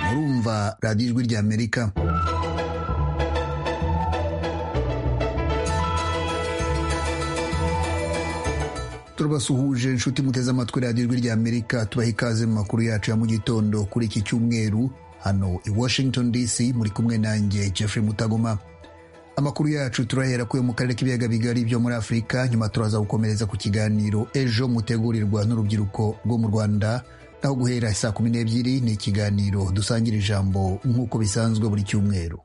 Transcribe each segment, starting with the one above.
murumva radiyo ijwi ry'amerika turabasuhuje inshuti muteze amatwi radiyo ijwi ry'amerika tubaha ikaze mu makuru yacu ya mu gitondo kuri iki cyumweru hano i washington dc muri kumwe nanjye jeffrey mutagoma amakuru yacu turahera kuyo mu karere k'ibiyaga bigari byo muri afurika nyuma turaza gukomereza ku kiganiro ejo mutegurirwa n'urubyiruko rwo mu rwanda naho guhera saa kumi n'ebyiri ni ikiganiro dusangira ijambo nk'uko bisanzwe buri cyumweru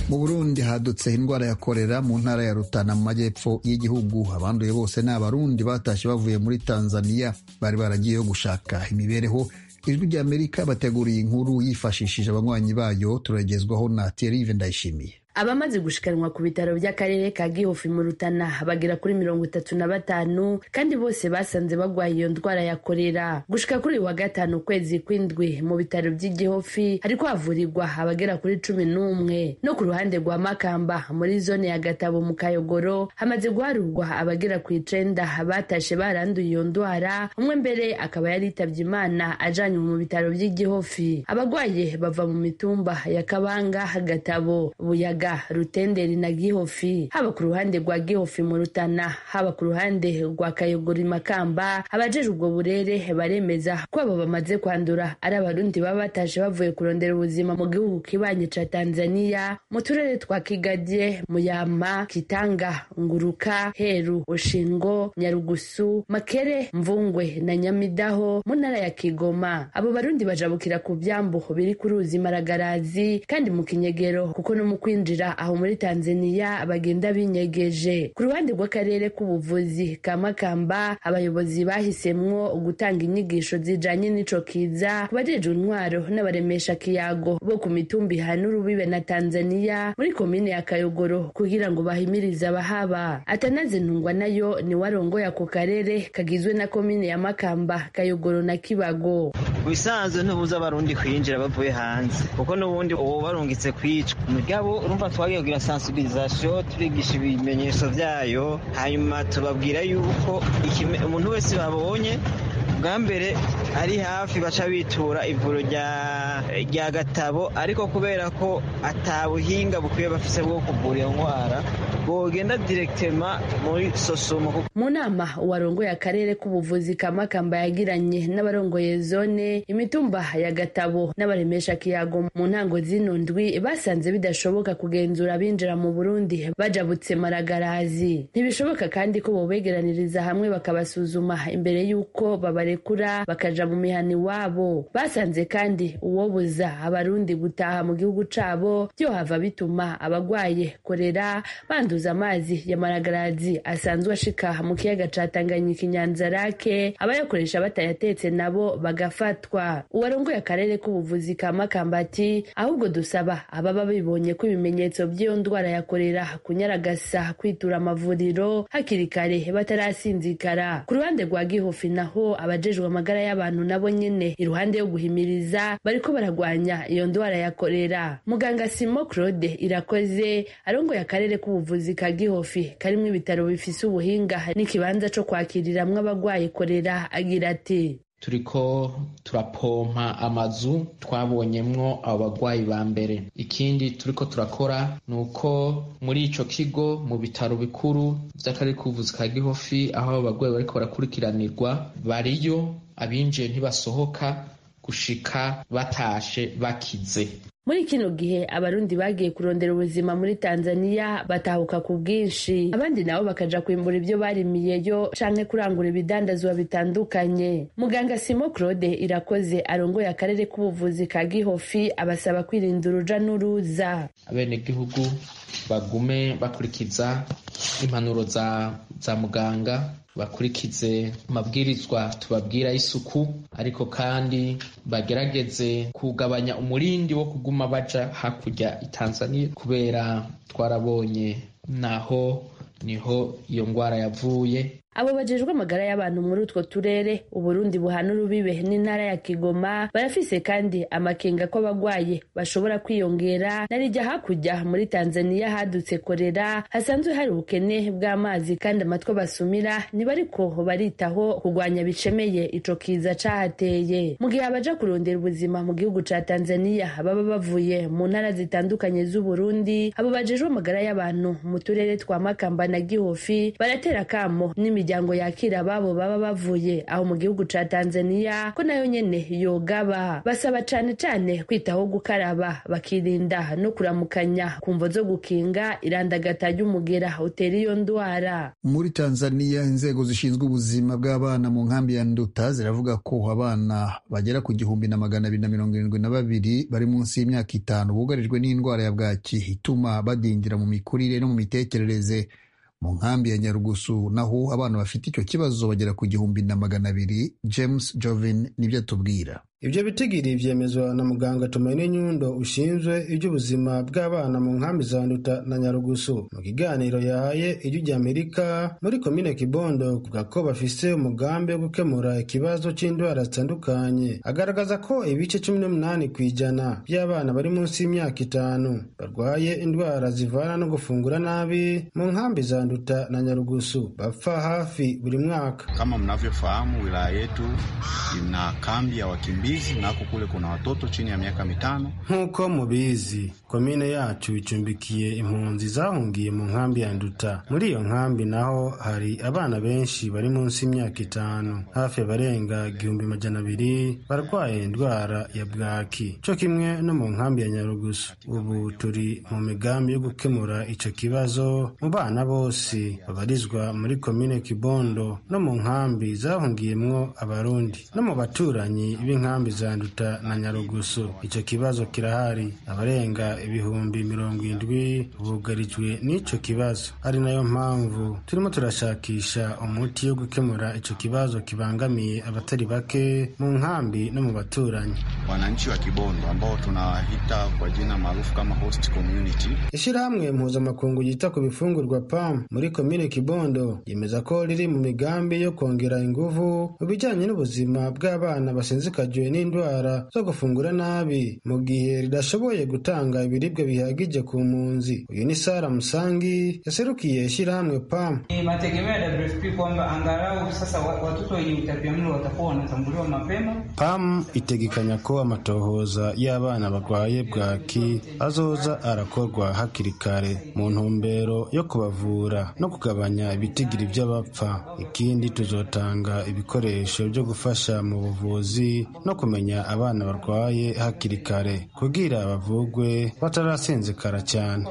mu burundi hadutse indwara ya korera mu ntara ya rutana mu majyepfo y'igihugu abanduye bose ni abarundi batashye bavuye muri tanzania bari baragiyeyo gushaka imibereho ijwi ry'amerika bateguriye inkuru yifashishije abanywanyi bayo turagezwaho na terive ndayishimiye abamaze gushikanwa ku bitaro by'akarere ka gihofi mu rutana bagera kuri mirongo itatu na batanu kandi bose basanze bagwaye iyo ndwara ya korera gushika kuri wa gatanu ukwezi kw'indwi mu bitaro by'igihofi hariko havurirwa abagera kuri cumi n'umwe no ku ruhande rwa makamba muri zone ya gatabo mu kayogoro hamaze guharurwa abagera ku icenda batashe baranduye iyo ndwara umwe mbere akaba yari yitavye imana ajanywe mu bitaro by'igihofi abagwaye bava mu mitumba ya kabanga gatabo buyaga Buyaga Rutenderi na Gihofi haba ku ruhande rwa Gihofi mu Rutana haba ku ruhande rwa Kayogori Makamba abajeje ubwo burere baremeza ko abo bamaze kwandura ari abarundi baba bataje bavuye kurondera ubuzima mu gihugu kibanye ca Tanzania mu turere twa Kigadie Muyama Kitanga Nguruka Heru Oshingo Nyarugusu Makere Mvungwe na Nyamidaho mu ntara ya Kigoma abo barundi bajabukira ku vyambo biri ku ruzi Maragarazi kandi mu Kinyegero kuko no mu kwinjira aho muri tanzania bagenda binyegeje ku ruhande rw'akarere k'ubuvuzi ka makamba abayobozi bahisemwo gutanga inyigisho zijanye n'ico kiza kubajejwe intwaro n'abaremesha kiyago bo ku mitumba ihana urubibe na tanzania muri komine ya kayogoro kugira ngo bahimirize abahaba atanaze ntungwa nayo ni warongoye ako karere kagizwe na komine ya makamba kayogoro na kibago ibisanzwe ntubuza abarundi kwinjira bavuye hanze kuko n'ubundi uwo barungitse kwicwa mugabo urumva twabibagira sansibilizasiyo turigisha ibimenyetso byayo hanyuma tubabwira yuko umuntu wese babonye bwa mbere ari hafi baca bitura ivuro rya gatabo ariko kubera ko atabuhinga bukwiye bafise bwo kuvura iyo ndwara bogenda direkitema muri sosumo mu nama warongoye akarere k'ubuvuzi ka makamba yagiranye n'abarongoye zone imitumba ya gatabo n'abaremesha kiyago mu ntango zino ndwi basanze bidashoboka kugenzura abinjira mu burundi bajabutse maragarazi ntibishoboka kandi ko bobegeraniriza hamwe bakabasuzuma imbere y'uko babare barekura bakaja mu mihana iwabo basanze kandi uwobuza abarundi gutaha mu gihugu cabo vyohava bituma abagwaye korera banduza amazi ya maragarazi asanzwe ashika mu kiyaga ca tanganyika inyanza rake abayakoresha batayatetse nabo bagafatwa uwarongoye akarere k'ubuvuzi ka makamba ati ahubwo dusaba ababa bibonye ko ibimenyetso by'iyo ndwara ya korera kunyaragasa kwitura amavuriro hakiri kare batarasinzikara ku ruhande rwa gihofi naho aba abajejwe amagara y'abantu nabo nyene iruhande yo guhimiriza bariko baragwanya iyo ndwara ya korera muganga simo claude irakoze arongoye akarere k'ubuvuzi ka gihofi karimwo ibitaro bifise ubuhinga n'ikibanza co kwakiriramwo abagwaye korera agira ati turiko turapompa amazu twabonyemwo abo bagwayi ba mbere ikindi turiko turakora ni uko muri ico kigo mu bitaro bikuru vy'akarere k'ubuvuzi ka gihofi aho abo bagwayi bariko barakurikiranirwa bariyo abinjiye ntibasohoka gushika batashe bakize muri kino gihe abarundi bagiye kurondera ubuzima muri tanzania batahuka ku bwinshi abandi nabo bakaja kwimbura ibyo barimiyeyo canke kurangura ibidandazwa bitandukanye muganga simo claude irakoze arongoye akarere k'ubuvuzi ka gihofi abasaba kwirinda uruja n'uruza abenegihugu bagume bakurikiza impanuro za, za muganga bakurikize amabwirizwa tubabwira y'isuku ariko kandi bagerageze kugabanya umurindi wo kuguma baja hakurya i Tanzania kubera twarabonye naho niho iyo ndwara yavuye abo bajejwe amagara y'abantu muri utwo turere uburundi buhana urubibe n'intara ya kigoma barafise kandi amakenga ko abagwaye bashobora kwiyongera narijya hakurya muri tanzaniya hadutse korera hasanzwe hari ubukene bw'amazi kandi amatwi basumira ntibariko baritaho kurwanya bicemeye ico kiza cahateye mu gihe abaja kurondera ubuzima mu gihugu ca tanzaniya baba bavuye mu ntara zitandukanye z'uburundi abo bajejwe amagara y'abantu mu turere twa makamba na gihofi baratera kamo n'imiryango yakira ababo baba bavuye aho mu gihugu ca tanzaniya ko nayo nyene yogaba basaba cane cane kwitaho gukaraba bakirinda no kuramukanya ku mvo zo gukinga irandagata ry'umugera utera iyo ndwara muri tanzania inzego zishinzwe ubuzima bw'abana mu nkambi ya nduta ziravuga ko abana bagera ku gihumbi na magana abiri na mirongo irindwi na babiri bari munsi y'imyaka itanu bugarijwe n'indwara ya bwaki ituma badindira mu mikurire no mu mitekerereze mu nkambi ya nyarugusu naho abana bafite icyo kibazo bagera ku gihumbi na magana abiri james jovin nibyo atubwira ibyo bitigiri byemezwa na muganga tumaine nyundo ushinzwe iby'ubuzima bw'abana mu nkambi za nduta na nyarugusu mu kiganiro yahaye ijwi ry'amerika muri komine kibondo kuvuga ko bafise umugambi wo gukemura ikibazo cy'indwara zitandukanye agaragaza ko ibice cumi n'umunani ku ijana by'abana bari munsi y'imyaka itanu barwaye indwara zivana no gufungura nabi mu nkambi za nduta na nyarugusu bapfa hafi buri mwaka kama mnavyofahamu wilaya yetu ina kambi ya wakimbi nako kule kuna watoto chini ya miaka mitano. Nk'uko mubizi komine yacu icumbikiye impunzi zahungiye mu nkambi ya Nduta. Muri iyo nkambi naho hari abana benshi bari munsi y'imyaka itanu, hafi abarenga igihumbi majana abiri barwaye indwara ya bwaki, co kimwe no mu nkambi ya Nyarugusu. Ubu turi mu migambi yo gukemura ico kibazo mu bana bose babarizwa muri komine Kibondo no mu nkambi zahungiyemwo Abarundi no mu baturanyi b'inkambi nkambi za Nduta na Nyarugusu. Icyo kibazo kirahari, abarenga ibihumbi mirongo indwi bugarijwe n'ico kibazo. Ari nayo mpamvu turimo turashakisha umuti wo gukemura ico kibazo kibangamiye abatari bake mu nkambi no mu baturanyi. Wananchi wa Kibondo ambao tunawahita kwa jina maarufu kama host community. Ishyirahamwe mpuzamakungu yita ku bifungurwa PAM muri komine Kibondo yemeza ko riri mu migambi yo kongera ingufu mu bijyanye n'ubuzima bw'abana basinzikajwe bitewe n'indwara zo gufungura nabi mu gihe ridashoboye gutanga ibiribwa bihagije ku mpunzi uyu ni sara musangi yaserukiye ishyirahamwe pam ni mategemeo ya wfp kwamba angalau sasa watoto wenye utapiamlo watakuwa wanatambuliwa mapema pam itegekanya ko amatohoza y'abana barwaye bwaki azoza arakorwa hakiri kare mu ntumbero yo kubavura no kugabanya ibitigiri by'abapfa ikindi tuzotanga ibikoresho byo gufasha mu buvuzi no kumenya abana barwaye hakiri kare kugira bavugwe batarasinzikara cyane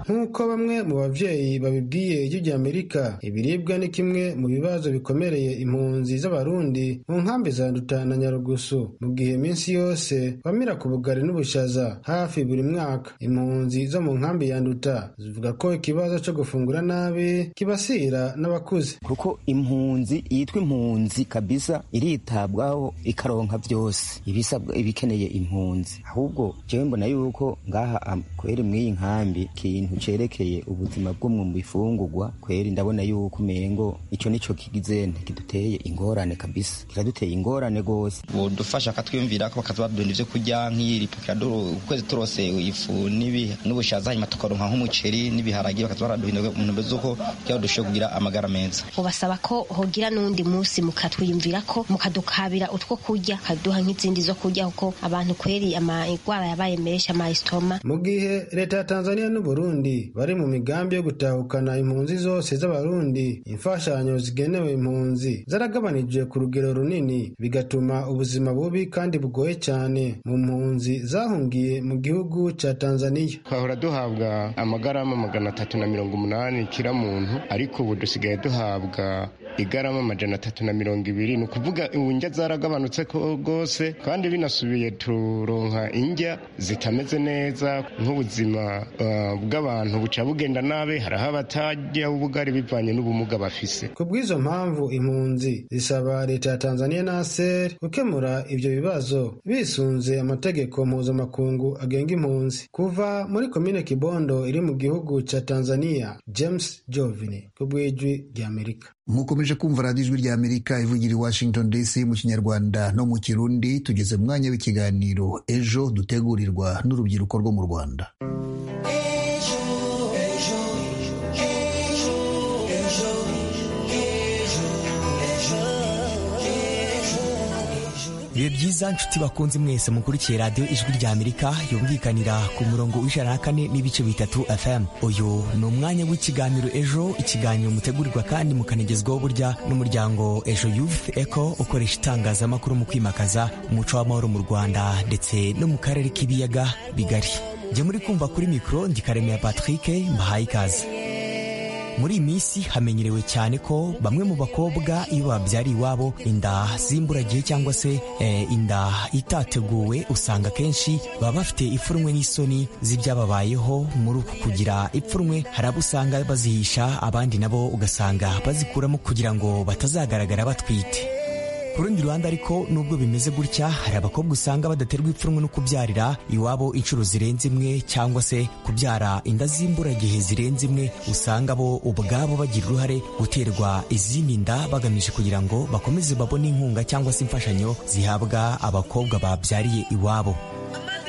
nk'uko bamwe mu babyeyi babibwiye ijwi ry'amerika ibiribwa ni kimwe mu bibazo bikomereye impunzi z'abarundi mu nkambi za nduta na nyarugusu mu gihe iminsi yose bamira ku bugari n'ubushaza hafi buri mwaka impunzi zo mu nkambi ya nduta zivuga ko ikibazo cyo gufungura nabi kibasira n'abakuze kuko impunzi yitwa impunzi kabisa iritabwaho ikaronka byose ibisabwa ibikeneye impunzi ahubwo jewe mbona yuko ngaha kweri mw'iyi nkambi kintu cerekeye ubuzima bwo mu bifungurwa kweri ndabona yuko umengo ico nico kigize kiduteye ingorane kabisa kiraduteye ingorane gose udufasha akatwiyumvirako bakazabadunda ivyo kurya nk'iripo ukwezi turose ifu n'ubushaza hanyuma tukaronka nk'umuceri n'ibiharagi bakazabaraduhinduka mu ntumbero z'uko kugira dushobore kugira amagara meza ubasaba ko hogira n'uwundi munsi mukatwiyumvira ko mukadukabira utwo kurya kaduha nk'izindi zo kurya kuko abantu kweri indwara yabaye menshi amayisitoma mu gihe leta ya tanzania n'uburundi bari mu migambi yo gutahukana impunzi zose z'abarundi imfashanyo zigenewe impunzi zaragabanije ku rugero runini bigatuma ubuzima bubi kandi bugoye cyane mu mpunzi zahungiye mu gihugu cya tanzania twahora duhabwa amagarama magana atatu na mirongo umunani kira muntu ariko ubu dusigaye duhabwa igarama amajana atatu na mirongo ibiri ni ukuvuga indya zaragabanutse rwose kandi binasubiye turonka indya zitameze neza nk'ubuzima uh, bw'abantu buca bugenda nabi haraho abatajya ubugari bivanye n'ubumuga bafise ku bw'izo mpamvu impunzi zisaba leta ya tanzania na ser gukemura ibyo bibazo bisunze amategeko mpuzamakungu agenga impunzi kuva muri komine kibondo iri mu gihugu cya tanzania james jovini ku bw'ijwi ry'amerika mukomeje kumva radiyo ijwi rya amerika ivugira i washington dc mu kinyarwanda no mu kirundi tugeze mu mwanya w'ikiganiro ejo dutegurirwa n'urubyiruko rwo mu rwanda bibe byiza nshuti bakunze mwese mukurikiye radiyo ijwi rya amerika yumvikanira ku murongo w'ijana na kane n'ibice bitatu fm uyu ni umwanya w'ikiganiro ejo ikiganiro mutegurirwa kandi mukanagezwaho burya n'umuryango ejo youth eco ukoresha itangazamakuru mu kwimakaza umuco w'amahoro mu rwanda ndetse no mu karere k'ibiyaga bigari jya muri kumva kuri mikoro ndikaremera patrick mbahaye ikaze muri iyi minsi hamenyerewe cyane ko bamwe mu bakobwa iyo babyariye iwabo inda z'imburagihe cyangwa se eh, inda itateguwe usanga akenshi baba bafite ipfunwe n'isoni z'ibyababayeho muri uku kugira ipfunwe hari abo usanga bazihisha abandi nabo ugasanga bazikuramo kugira ngo batazagaragara batwite ku rundi ruhande ariko nubwo bimeze gutya hari abakobwa usanga badaterwa ipfunwe no kubyarira iwabo inshuro zirenze imwe cyangwa se kubyara inda z'imburagihe zirenze imwe usanga bo ubwabo bagira uruhare guterwa izindi nda bagamije kugira ngo bakomeze babone inkunga cyangwa se imfashanyo zihabwa abakobwa babyariye iwabo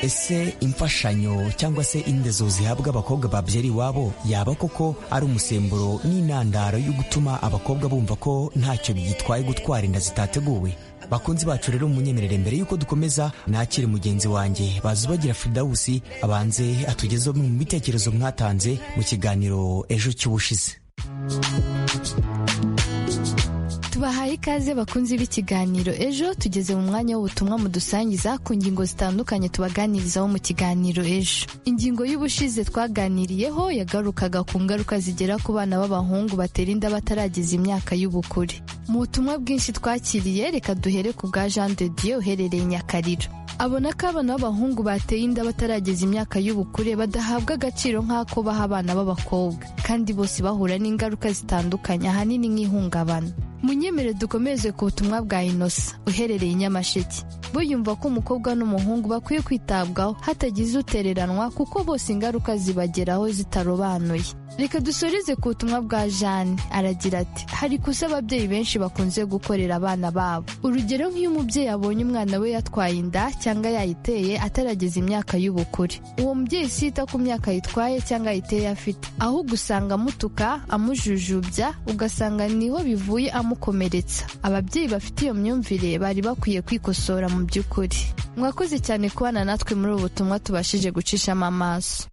ese imfashanyo cyangwa se indezo zihabwa abakobwa babyara iwabo yaba koko ari umusemburo n'intandaro yo gutuma abakobwa bumva ko ntacyo byitwaye gutwara inda zitateguwe bakunzi bacu rero munyemerere mbere y'uko dukomeza nakire mugenzi wanjye bazi ubagira fridawusi abanze atugezeho mu bitekerezo mwatanze mu kiganiro ejo cy'ubushize tubahaye ikaze bakunzi b'ikiganiro ejo tugeze mu mwanya w'ubutumwa mudusangiza ku ngingo zitandukanye tubaganirizaho mu kiganiro ejo ingingo y'ubushize twaganiriyeho yagarukaga ku ngaruka zigera ku bana b'abahungu batera inda bataragize imyaka y'ubukure mu butumwa bwinshi twakiriye reka duhere ku bwa jean de dieu uherereye nyakariro abona ko abana b'abahungu bateye inda batarageza imyaka y'ubukure badahabwa agaciro nk'ako baha abana b'abakobwa kandi bose bahura n'ingaruka zitandukanye ahanini nk'ihungabana munyemere dukomeze ku butumwa bwa inosa uherereye nyamasheke bo yumva ko umukobwa n'umuhungu bakwiye kwitabwaho hatagize utereranwa kuko bose ingaruka zibageraho zitarobanuye reka dusoreze ku butumwa bwa jane aragira ati hari kusa ababyeyi benshi bakunze gukorera abana babo urugero nk'iyo umubyeyi abonye umwana we yatwaye inda cyangwa yayiteye atarageza imyaka y'ubukure uwo mubyeyi si yita ku myaka yitwaye cyangwa yayiteye afite ahubwo usanga amutuka amujujubya ugasanga niho bivuye amukomeretsa ababyeyi bafite iyo myumvire bari bakwiye kwikosora mu by'ukuri mwakoze cyane kubana natwe muri ubu butumwa tubashije gucishamo amaso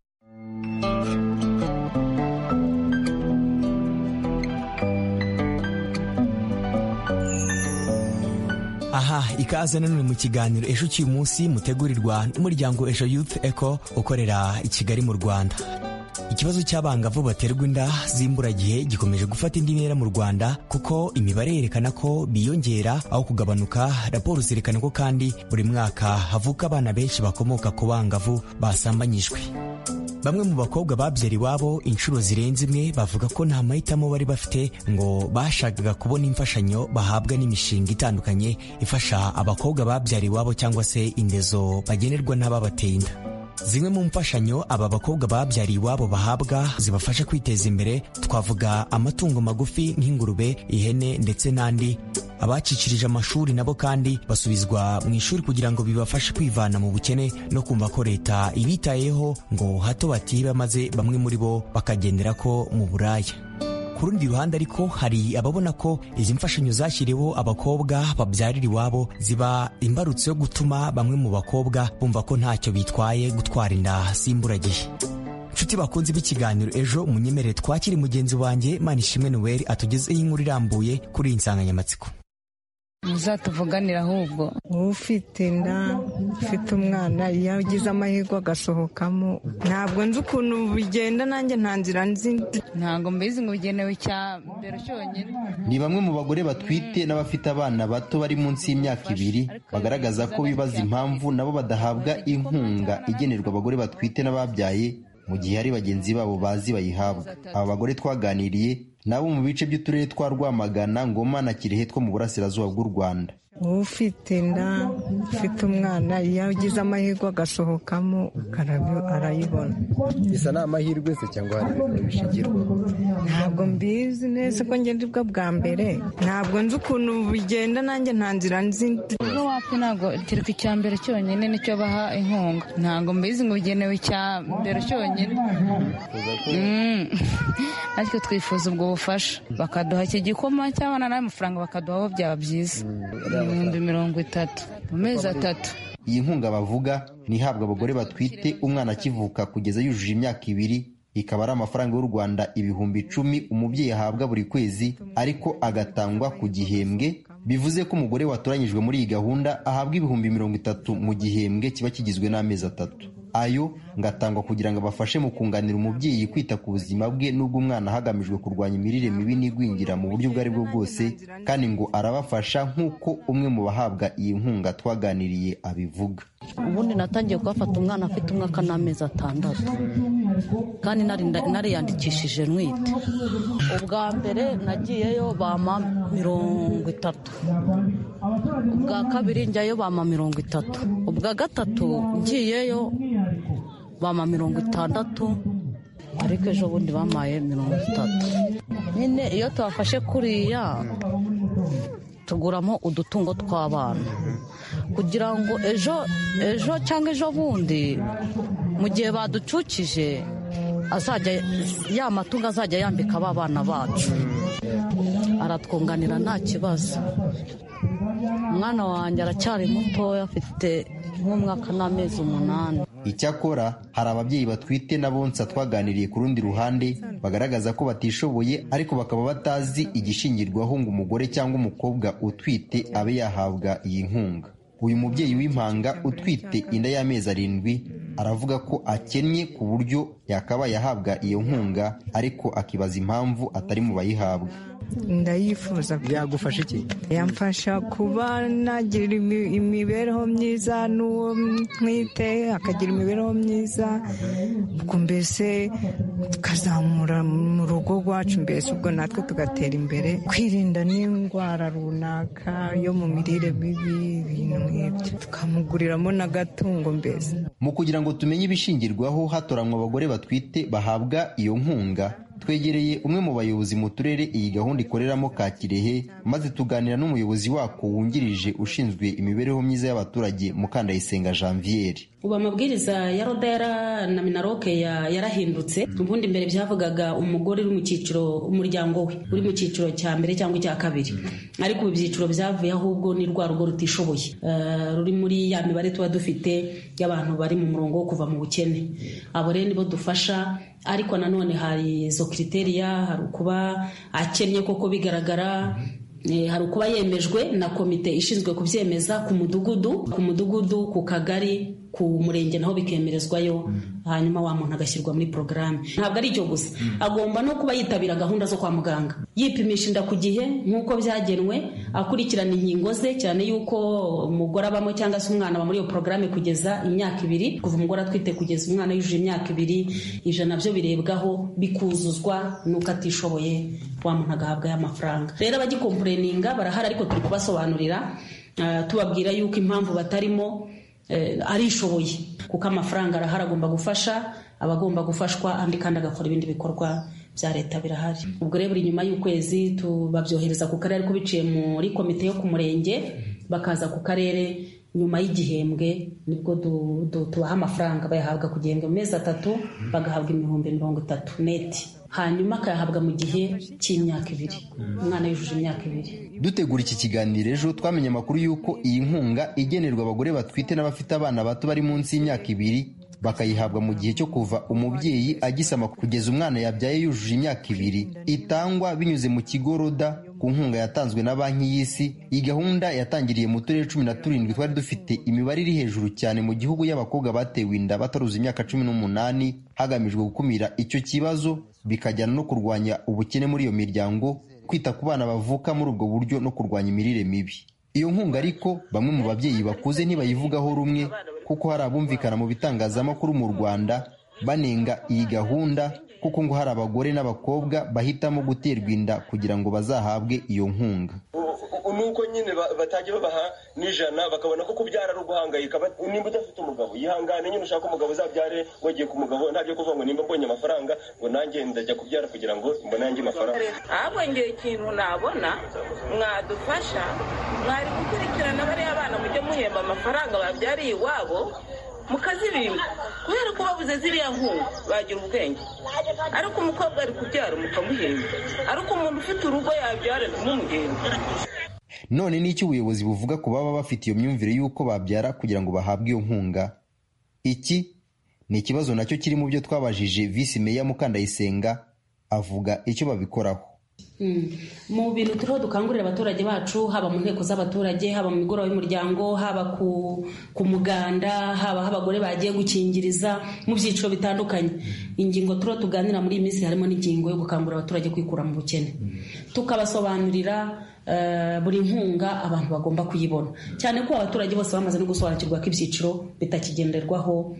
aha ikaze nanone mu kiganiro ejo cy'uyu munsi mutegurirwa n'umuryango ejo youth eco ukorera i kigali mu rwanda ikibazo cy'abangavu baterwa inda z'imburagihe gikomeje gufata indi ntera mu rwanda kuko imibare yerekana ko biyongera aho kugabanuka raporo zerekana ko kandi buri mwaka havuka abana benshi bakomoka ku bangavu basambanyijwe bamwe mu bakobwa babyara iwabo inshuro zirenze imwe bavuga ko nta mahitamo bari bafite ngo bashakaga kubona imfashanyo bahabwa n'imishinga itandukanye ifasha abakobwa babyara iwabo cyangwa se indezo bagenerwa n'ababateye inda zimwe mu mfashanyo aba bakobwa babyariye iwabo bahabwa zibafasha kwiteza imbere twavuga amatungo magufi nk'ingurube ihene ndetse n'andi abacicirije amashuri nabo kandi basubizwa mu ishuri kugira ngo bibafashe kwivana mu bukene no kumva ko leta ibitayeho ngo hato batiba maze bamwe muri bo bakagendera ko mu buraya ku rundi ruhande ariko hari ababona ko izi mfashanyo zashyiriweho abakobwa babyarira iwabo ziba imbarutso yo gutuma bamwe mu bakobwa bumva ko ntacyo bitwaye gutwara inda simburagihe nshuti bakunze b'ikiganiro ejo munyemere twakire mugenzi wanjye manishimwe noel atugezeho inkuru irambuye kuri iyi nsanganyamatsiko muzatuvuganira ahubwo ufite inda ufite umwana iyo agize amahirwe agasohokamo ntabwo nzi ukuntu bigenda nanjye nta nzira nzi ntabwo mbizi ngo bigenewe icyambere cyonyine ni bamwe mu bagore batwite n'abafite abana bato bari munsi y'imyaka ibiri bagaragaza ko bibaza impamvu nabo badahabwa inkunga igenerwa abagore batwite n'ababyaye mu gihe hari bagenzi babo bazi bayihabwa aba bagore twaganiriye nabo mu bice by'uturere twa rwamagana ngoma na kirehe two mu burasirazuba bw'u rwanda ufite inda ufite umwana iyo agize amahirwe agasohokamo arayibona gusa ni amahirwe se cyangwa hari ibintu bishingirwa ntabwo mbizi neza ko ngenda ubwo bwa mbere ntabwo nzi ukuntu bigenda nanjye nta nzira nzi ubwo wapi ntabwo kereka icya mbere cyonyine nicyo baha inkunga ntabwo mbizi ngo bigenewe icya mbere cyonyine ariko twifuza ubwo bufasha bakaduha iki gikoma cyangwa n'ayo mafaranga bakaduha aho byaba byiza ibihumbi mirongo itatu mu mezi atatu iyi nkunga bavuga ni ihabwa abagore batwite umwana akivuka kugeza yujuje imyaka ibiri ikaba ari amafaranga y'u rwanda ibihumbi icumi umubyeyi ahabwa buri kwezi ariko agatangwa ku gihembwe bivuze ko umugore watoranyijwe muri iyi gahunda ahabwa ibihumbi mirongo itatu mu gihembwe kiba kigizwe n'amezi atatu ayo ngatangwa kugira ngo abafashe mu kunganira umubyeyi kwita ku buzima bwe n'ubw'umwana hagamijwe kurwanya imirire mibi n'igwingira mu buryo ubwo ari bwo bwose kandi ngo arabafasha nk'uko umwe mu bahabwa iyi nkunga twaganiriye abivuga ubundi natangiye kuhafata umwana afite umwaka n'amezi atandatu kandi nariyandikishije ntwite ubwa mbere nagiyeyo bama mirongo itatu ubwa kabiri njyayo bama mirongo itatu ubwa gatatu ngiyeyo bama mirongo itandatu ariko ejo bundi bamaye mirongo itatu nyine iyo tubafashe kuriya tuguramo udutungo tw'abana kugira ngo ejo ejo cyangwa ejo bundi mu gihe baducukije azajya ya matungo azajya yambika aba bana bacu aratwunganira nta kibazo umwana wanjye aracyari mutoya afite nk'umwaka n'amezi umunani icyakora hari ababyeyi batwite n'abonsa twaganiriye ku rundi ruhande bagaragaza ko batishoboye ariko bakaba batazi igishingirwaho ngo umugore cyangwa umukobwa utwite abe yahabwa iyi nkunga uyu mubyeyi w'impanga utwite inda y'amezi arindwi aravuga ko akennye ku buryo yakabaye ahabwa iyo nkunga ariko akibaza impamvu atari mu bayihabwa ndayifuza byagufasha iki yamfasha kuba nagira imibereho myiza n'uwo ntwite akagira imibereho myiza ubwo mbese tukazamura mu rugo rwacu mbese ubwo natwe tugatera imbere kwirinda n'indwara runaka yo mu mirire mibi ibintu nk'ibyo tukamuguriramo n'agatungo mbese mu kugira ngo tumenye ibishingirwaho hatoranywa abagore batwite bahabwa iyo nkunga twegereye umwe mu bayobozi mu turere iyi gahunda ikoreramo ka kirehe maze tuganira n'umuyobozi wako wungirije ushinzwe imibereho myiza y'abaturage mukandayisenga janviere ubu amabwiriza ya roda na minaroke yarahindutse ubundi mbere byavugaga umugore uri mu cyiciro umuryango we uri mu cyiciro cya mbere cyangwa icya kabiri ariko ubu ibyiciro byavuye ahubwo ni rwa rugo rutishoboye ruri muri ya mibare tuba dufite y'abantu bari mu murongo wo kuva mu bukene abo rero nibo dufasha ariko nanone hari izo kiriteriya hari ukuba akennye koko bigaragara hari ukuba yemejwe na komite ishinzwe kubyemeza ku mudugudu ku mudugudu ku kagari ku murenge naho bikemerezwayo hanyuma wa muntu agashyirwa muri porogaramu ntabwo ari icyo gusa agomba no kuba yitabira gahunda zo kwa muganga yipimisha inda ku gihe nk'uko byagenwe akurikirana inkingo ze cyane y'uko umugore abamo cyangwa se umwana aba muri iyo porogaramu kugeza imyaka ibiri kuva umugore atwite kugeza umwana yujuje imyaka ibiri ijana byo birebwaho bikuzuzwa n'uko atishoboye wa muntu agahabwa y'amafaranga rero abagikompureninga barahari ariko turi kubasobanurira tubabwira yuko impamvu batarimo arishoboye kuko amafaranga arahari agomba gufasha abagomba gufashwa andi kandi agakora ibindi bikorwa bya leta birahari ubwo rero buri nyuma y'ukwezi tubabyohereza ku karere ariko biciye muri komite yo ku murenge bakaza ku karere nyuma y'igihembwe nibwo tubaha amafaranga bayahabwa ku gihembwe mu mezi atatu bagahabwa ibihumbi mirongo itatu neti hanyuma akayahabwa mu gihe cy'imyaka ibiri umwana yujuje imyaka ibiri dutegura iki kiganiro ejo twamenye amakuru y'uko iyi nkunga igenerwa abagore batwite n'abafite abana bato bari munsi y'imyaka ibiri bakayihabwa mu gihe cyo kuva umubyeyi agisama kugeza umwana yabyaye yujuje imyaka ibiri itangwa binyuze mu kigo roda ku nkunga yatanzwe na banki y'isi iyi gahunda yatangiriye mu turere cumi na turindwi twari dufite imibare iri hejuru cyane mu gihugu y'abakobwa batewe inda bataruza imyaka cumi n'umunani hagamijwe gukumira icyo kibazo bikajyana no kurwanya ubukene muri iyo miryango kwita ku bana bavuka muri ubwo buryo no kurwanya imirire mibi iyo nkunga ariko bamwe mu babyeyi bakuze ntibayivugaho rumwe kuko hari abumvikana mu bitangazamakuru mu rwanda banenga iyi gahunda kuko ngo hari abagore n'abakobwa bahitamo guterwa inda kugira ngo bazahabwe iyo nkunga nuko nyine batajya babaha n'ijana bakabona ko kubyara ari uguhangayika nimba udafite umugabo yihangane nyine ushaka umugabo uzabyare wagiye ku mugabo ntabyo kuvuga ngo nimba mbonye amafaranga ngo nanjye ndajya kubyara kugira ngo mbone yanjye amafaranga ahubwo ngiye ikintu nabona mwadufasha mwari gukurikirana bariya bana mujye muhemba amafaranga babyariye iwabo mukazibima kubera ko babuze ziriya nkunga bagira ubwenge ariko umukobwa ari kubyara mukamuhemba ariko umuntu ufite urugo yabyara ntimumuhembe none n'icyo ubuyobozi buvuga ku baba bafite iyo myumvire y'uko babyara kugira ngo bahabwe iyo nkunga iki ni ikibazo nacyo kiri mu byo twabajije visi meya mukandayisenga avuga icyo babikoraho mu bintu turiho dukangurira abaturage bacu haba mu nteko z'abaturage haba mu migoroba y'umuryango haba ku muganda haba aho abagore bagiye gukingiriza mu byiciro bitandukanye ingingo turiho tuganira muri iyi minsi harimo n'ingingo yo gukangurira abaturage kwikura mu bukene tukabasobanurira buri nkunga abantu bagomba kuyibona cyane ko abaturage bose bamaze no gusobanukirwa ko ibyiciro bitakigenderwaho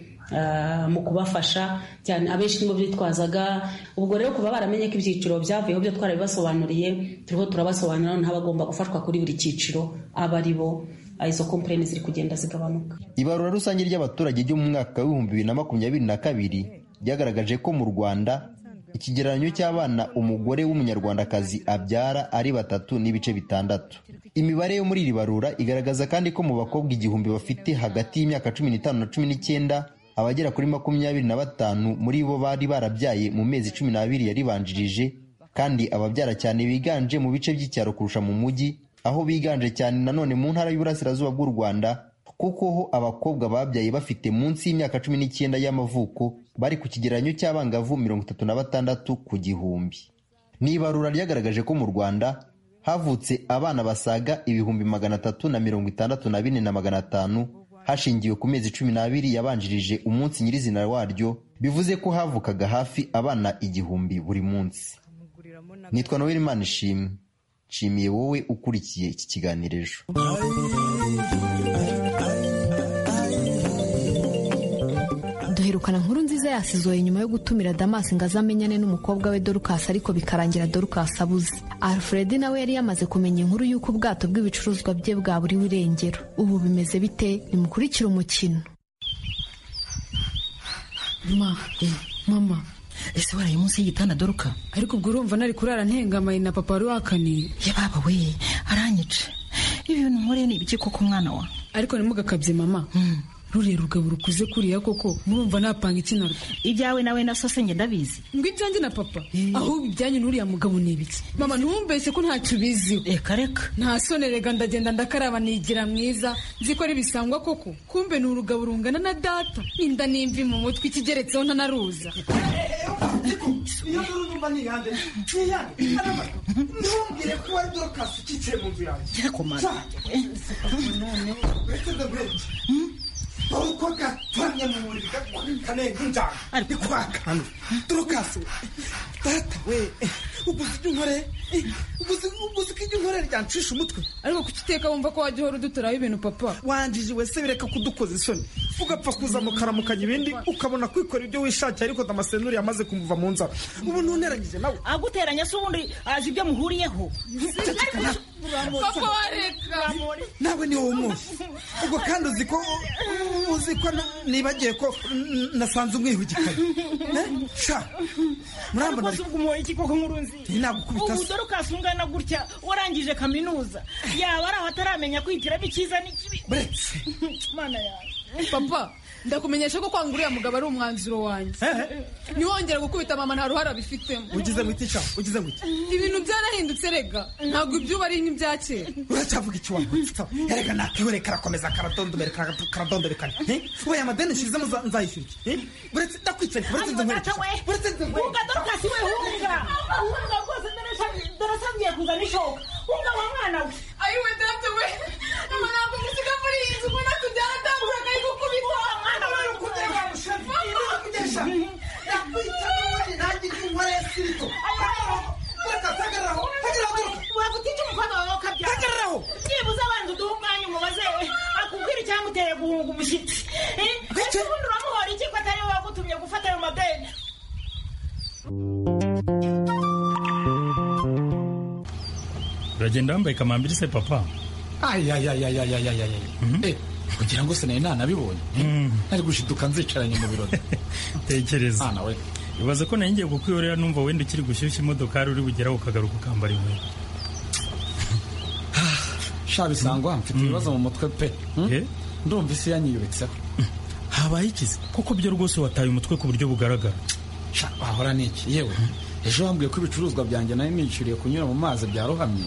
mu kubafasha cyane abenshi nibo bitwazaga ubwo rero kuba baramenye ko ibyiciro byavuyeho byo twarabibasobanuriye turiho turabasobanurira n'abagomba gufashwa kuri buri cyiciro aba ari bo izo kompanyi ziri kugenda zigabanuka ibarura rusange ry'abaturage ryo mu mwaka w'ibihumbi bibiri na makumyabiri na kabiri ryagaragaje ko mu rwanda ikigereranyo cy'abana umugore w'umunyarwandakazi abyara ari batatu n'ibice bitandatu imibare yo muri iri barura igaragaza kandi ko mu bakobwa igihumbi bafite hagati y'imyaka cumi n'itanu na cumi n'icyenda abagera kuri makumyabiri na batanu muri bo bari barabyaye mu mezi cumi n'abiri yaribanjirije kandi ababyara cyane biganje mu bice by'icyaro kurusha mu mujyi aho biganje cyane nanone mu ntara y'uburasirazuba bw'u rwanda kuko ho abakobwa babyaye bafite munsi y'imyaka cumi n'icyenda y'amavuko bari ku kigereranyo cy'abangavu mirongo itatu na batandatu ku gihumbi ni ibarura ryagaragaje ko mu rwanda havutse abana basaga ibihumbi magana atatu na mirongo itandatu na bine na magana atanu hashingiwe ku mezi cumi n'abiri yabanjirije umunsi nyirizina waryo bivuze ko havukaga hafi abana igihumbi buri munsi nitwa noel manishimwe nshimiye wowe ukurikiye iki kiganiro ejo duherukana nkuru nziza yasizoye nyuma yo gutumira damasi ngo azamenyane n'umukobwa we dorukasi ariko bikarangira dorukasi abuze alfred nawe yari yamaze kumenya inkuru y'uko ubwato bw'ibicuruzwa bye bwaburiwe irengero ubu bimeze bite nimukurikire umukino mama ese waraye munsi y'igitanda doruka ariko ubwo urumva nari kurara ntengamaye na papa wari wakaniye yababa we aranyica ibi bintu nkoreye ni ibiki koko umwana wa ariko nimugakabye mama ruriya rugabo rukuze kuriya koko murumva napanga iki narwo ibyawe nawe na so njye ndabizi ngo ibyanjye na papa ahubwo ibyanyu n'uriya mugabo ni ibiki mama ntumbeshye ko ntacyo ubiziho reka reka nta sonerega ndagenda ndakaraba nigira mwiza nzi ko ari bisangwa koko kumbe ni urugabo rungana na data n'inda n'imvi mu mutwe ikigeretseho ntanaruza ntumbwire ko wari dorokasi ukicaye mu nzu yanjye uko gatonye mu buriri gakwane nk'injanga ari kwaka hano dorokasi data we uguze ibyo nkore uguze ko ibyo nkore ryancisha umutwe ariko kuki uteka wumva ko wajya uhora uduturaho ibintu papa wanjije we se bireka kudukoza isoni ugapfa kuza mukaramukanya ibindi ukabona kwikora ibyo wishakiye ariko amasenuri yamaze kumuva mu nzara ubu ntuneranyije nawe aguteranya se ubundi azi ibyo muhuriyeho papa wareka nawe ni wowe umuzi ubwo kandi uzi ko uzi ko nibagiye ko nasanze umwihugikaye sha murambona umuhoye iki koko nkuru nziza nagukubita ubu dore ukasungana gutya warangije kaminuza yaba ari aho ataramenya kwihitiramo icyiza n'ikibi buretse mana yawe papa ndakumenyesha ko kwanga uriya mugabo ari umwanzuro wanjye ntiwongere gukubita mama nta ruhare abifitemo ugize mu itica ugize mu ibintu byarahindutse rega ntabwo iby'ubu ari nk'ibya kera uracyavuga icyo wangutsa erega nakihore karakomeza karadondobera karadondorekana ubaye amadeni nshizemo nzayishyura uretse ndakwicaye uretse nze nkwereke uretse nze nkwereke uga dorukasi we hunga hunga rwose ndareshya warasabiye kuzana ishoka wumva wa mwana we ayiwe data we ntabwo umusiga muri iyi nzu ubona kujya aratambuka akari gukubita wa mwana we ukujya bamushaka kugesha nakwita n'ubundi nanjye ndi umwari ya sirito Hagarara, hagarara aho, hagarara garuka. wakutita umukobwa wawe ukabyara Hagararaho. byibuze abanza uduhe umwanya umubaze we akubwira icyamuteye guhunga umushyitsi Eh, ese ubundi uramuhora iki ko atari we wagutumye gufata ayo madeni uragenda wambaye kamambiri se papa ayayayayayayayaya kugira ngo se nari nanabibonye nari gushiduka nzicaranye mu birori tekereza nawe ibaze ko nari ngiye kukwiyorera numva wenda ukiri gushyushya imodokari uri bugeraho ukagaruka ukambara inkweto sha bisangwa mfite ibibazo mu mutwe pe Eh? ndumva isi yanyiyubitseho habaye ikizi kuko byo rwose wataye umutwe ku buryo bugaragara sha wahora n'iki yewe ejo wambwiye ko ibicuruzwa byanjye nari nishyuriye kunyura mu mazi byarohamye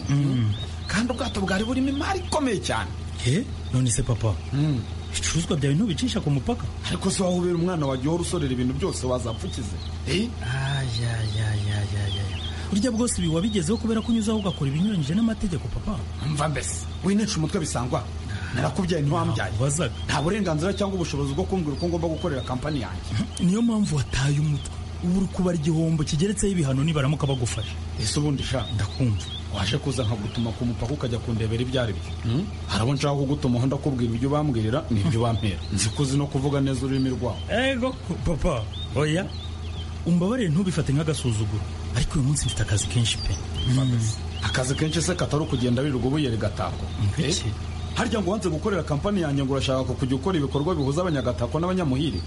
kandi ubwato bwari burimo imari ikomeye cyane he none se papa ibicuruzwa byawe ntubicisha ku mupaka ariko se waba ubera umwana wagiye uhora usorera ibintu byose wazapfukize urya bwose ibi wabigezeho kubera ko unyuzeho ugakora ibinyuranyije n'amategeko papa mva mbese winesha umutwe bisangwa narakubyaye ntiwambyaye nta burenganzira cyangwa ubushobozi bwo kumbwira uko ngomba gukorera kampani yanjye niyo mpamvu wataye umutwe ubu uri kubara igihombo kigeretseho ibihano nibaramuka bagufashe ese ubundi sha ndakumva waje kuza nkagutuma ku mupaka ukajya kundebera ibyo ari byo hari abo nshaka kugutumaho ndakubwira ibyo ubambwirira n'ibyo ubampera nzi ko uzi no kuvuga neza ururimi rwawe ego papa oya umbabarire ntubifate nk'agasuzuguro ariko uyu munsi mfite akazi kenshi pe akazi kenshi se katari ukugenda wirirwa ubuye rigatako Eh? harya ngo wanze gukorera kampani yanjye ngo urashaka kujya ukora ibikorwa bihuza abanyagatako n'abanyamuhire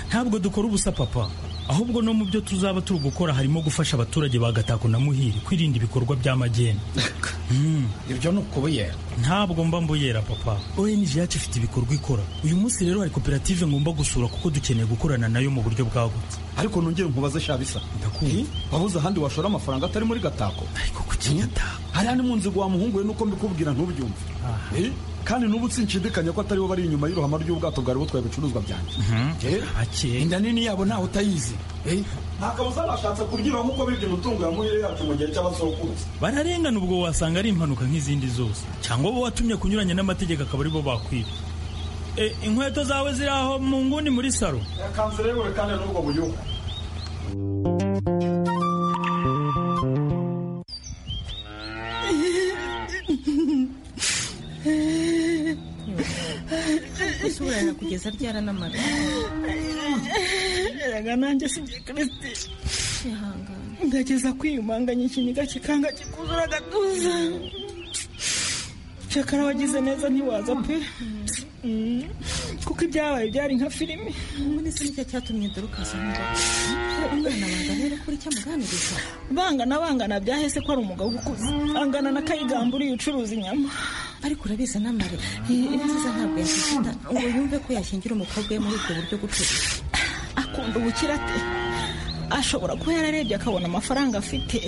ntabwo dukora ubusa papa ahubwo no mu byo tuzaba turi gukora harimo gufasha abaturage ba gatako na muhiri kwirinda ibikorwa by'amageni ibyo ni ukubuyera ntabwo mba mbuyera papa ong yacu ifite ibikorwa ikora uyu munsi rero hari koperative ngomba gusura kuko dukeneye gukorana nayo mu buryo bwagutse ariko nongere nkubaze shabisa ndakumva wabuze ahandi washora amafaranga atari muri gatako ariko kuki gatako hariya ni mu nzigo wamuhunguye nuko mbikubwira ntubyumve Eh? kandi n'ubu sinshidikanya ko atari bo bari inyuma y'iruhama ry'ubwato bwari butwaye ibicuruzwa byanjye Eh? inda nini yabo ntawe utayizi Eh? nta kabuza bashatse kuryiba nk'uko bibye umutungo yamuhire yacu mu gihe cy'abasokuruza bararengana ubwo wasanga ari impanuka nk'izindi zose cyangwa bo watumye kunyuranya n'amategeko akaba aribo bakwiba Eh, inkweto zawe ziri aho mu nguni muri salo yakanze rero kandi n'ubwo buyuka ushobora kugeza ryara n'amara erega nanjye sibye kirisiti ndageza kwiyumanganya ikiniga kikanga kikuzura agatuza cyakara wagize neza ntiwaza pe Mm. kuko ibyabaye byari nka filime muri se nicyo cyatumye dorukasi avuga umwana banganira kuri cyamuganiriza bangana bangana byahese ko ari umugabo ukuze angana na kayigamba uriya ucuruza inyama ariko urabizi n'amare ibyiza ntabwo yakifata ngo yumve ko yashyingira umukobwa we muri ubwo buryo gucuruza akunda ubukira ate ashobora kuba yararebye akabona amafaranga afite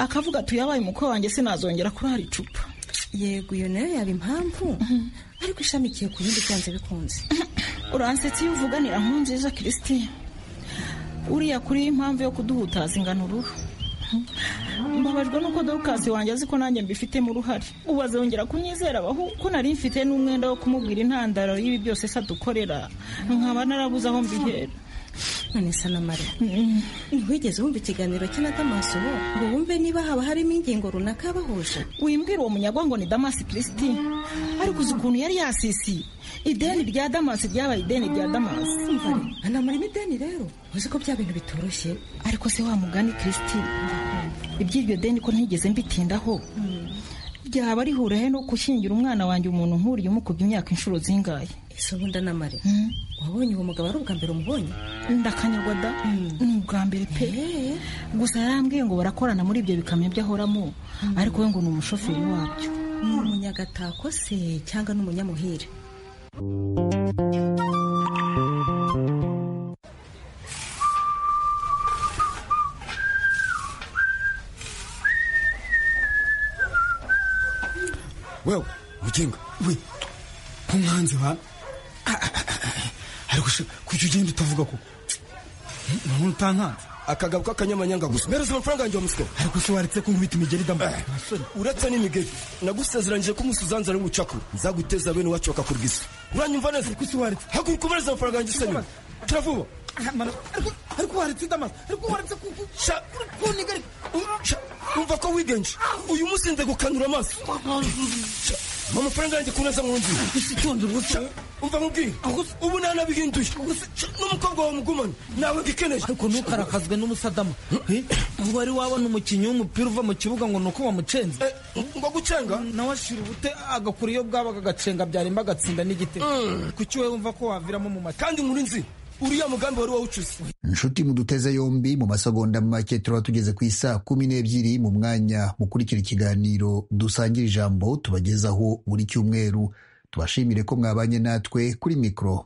akavuga ati uyabaye umukwe wanjye sinazongera kurara icupa yego iyo nayo yaba impamvu ariko ishamikiye ku yindi byanze bikunze uransetsa iyo uvuganira nkuru nziza christine uriya kuri impamvu yo kuduhutaza ingano uruhu mbabajwe n'uko dorukasi wanjye azi ko nanjye mbifitemo uruhare ubu azongera kunyizera abaho ko nari mfite n'umwenda wo kumubwira intandaro y'ibi byose se adukorera nkaba narabuze aho mbihera none sa n'amare ntiwigeze wumva ikiganiro cye na damaso ngo wumve niba haba harimo ingingo runaka bahuje wimbwira uwo munyago ngo ni damasi kirisiti ariko uzi ukuntu yari yasisiye ideni rya damasi ryabaye ideni rya damasi anamurimo ideni rero uzi ko bya bintu bitoroshye ariko se wa mugani kirisiti iby'iryo deni ko ntigeze mbitindaho ryaba rihura he no gushyingira umwana wanjye umuntu nk'uriya umukubye imyaka inshuro zingahe ese ubundi anamare wabonye uwo mugabo ari ubwa mbere umubonye ndakanyagwa da ni ubwa mbere pe gusa yarambwiye ngo barakorana muri ibyo bikamyo by'ahoramo ariko we ngo ni umushoferi wabyo ni umunyagatako se cyangwa ni umunyamuhire wewe mukinga we ko mwanzi hano ariko sha kuki ugenda utavuga ko umuntu utankanze akagabo k'akanyamanyanga gusa mpereza amafaranga yanjye wa muswa ariko se waretse kunkubita imigeri ndamba uretse n'imigeri nagusezeranyije ko umunsi uzanzana n'ubucakura nzaguteza bene iwacu bakakurwisa uranyumva neza ariko se waretse haguruka ubareze amafaranga yanjye usenywe turavuba ariko waretse ndamaze ariko waretse kunigari umva ko wigenje uyu munsi nze gukanura amaso Sha, mpa amafaranga yanjye kuneza mwumvi isitonde rwose umva nkubwiye ubu nanabihinduye Sha, n'umukobwa wawe mugumane nawe ngikeneje ariko ntukarakazwe n'umusadama ubwo wari wabona umukinnyi w'umupira uva mu kibuga ngo ni uko wamucenze ngo gucenga nawe ashira ubute agakura iyo bwabaga agacenga byarimba agatsinda n'igitego kuki wowe wumva ko waviramo mu mata kandi muri nzi uriya mugambi wari wawucuze inshuti muduteze yombi mu masegonda make turaba tugeze ku isaa kumi n'ebyiri mu mwanya mukurikira ikiganiro dusangira ijambo tubagezaho buri cyumweru tubashimire ko mwabanye natwe kuri mikoro